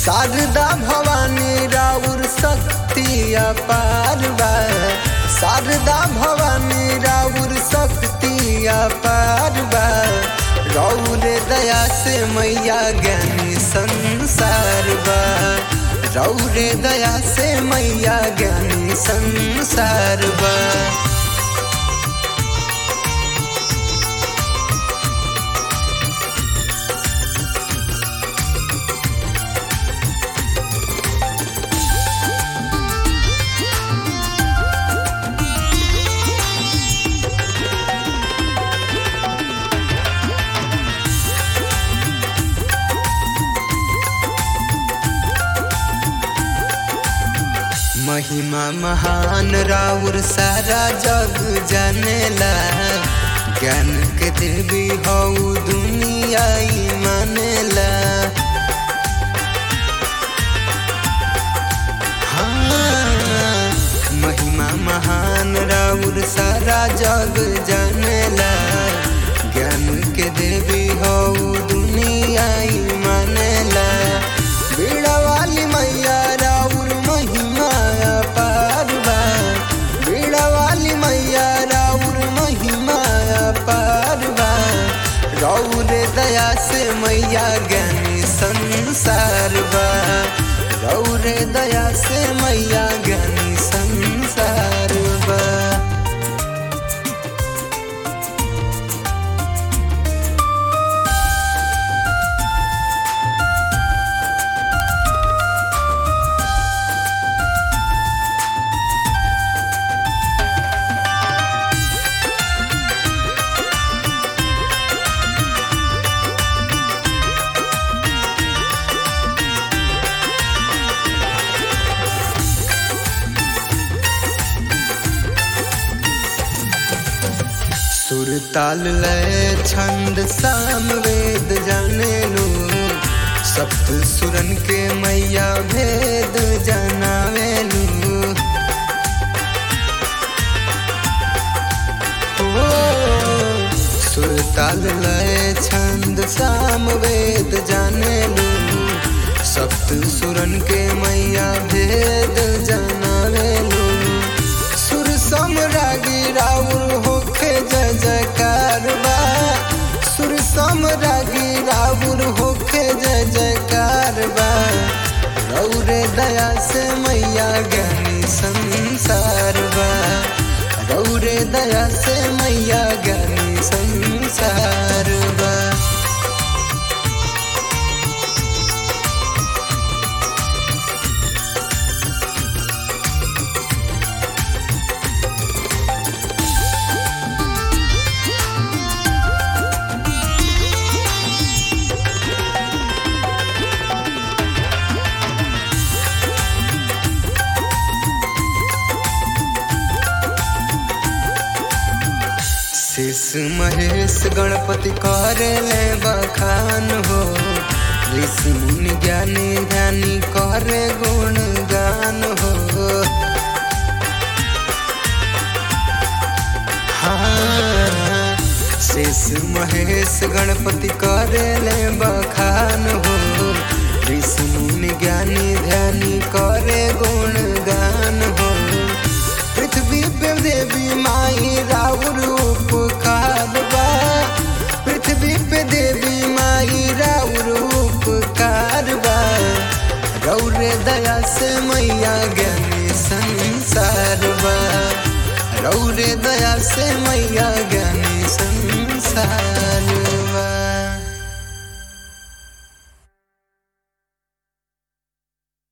शारदा भवानी राउर शक्ति अपार बा शारदा भवानी राउर शक्ति अपार बा रौर दया से मैया ज्ञानी संसार बा रौर दया से मैया ज्ञानी संसार बा महिमा महान राउर सारा जग जानेला ज्ञान के देवी हऊ दुनिया ई मानेला हाँ, महिमा महान राउर सारा जग जानेला ज्ञान के देवी हऊ दुनिया ई मानेला बीड़ा वाली मैया राउर महिमा अपार बा बीड़ा वाली मैया राउर महिमा अपार बा रौर दया से मैया ज्ञानी संसार बा रौर दया से मैया ज्ञानी संसार बा सुर ताल लय छंद साम वेद जाने लो सप्त सुरन के मैया भेद जनावे लो ओ, सुर ताल लय छंद साम वेद जाने लो सप्त सुरन के मैया भेद जनावे लो सुर समरागी राउर होखे जय जयकार बा सुर समरागी राउर होखे जय जयकार बा रौरे दया से मैया ज्ञानी संसार बा रौरे दया से मैया ज्ञानी संसार बा शेष महेश गणपति करे ले बखान हो ऋषि मुनि ज्ञानी ज्ञानी करे गुण गान हो हाँ, शेष महेश गणपति करे ले बखान हो ऋषि मुनि ज्ञानी ध्यानी करे गुण गान हो पृथ्वी पे देवी माई राउर उपकार बा पृथ्वी पे देवी माई राउर उपकार बा रौरे दया से मैया ज्ञानी संसार बा रौरे दया से मैया ज्ञानी संसार बा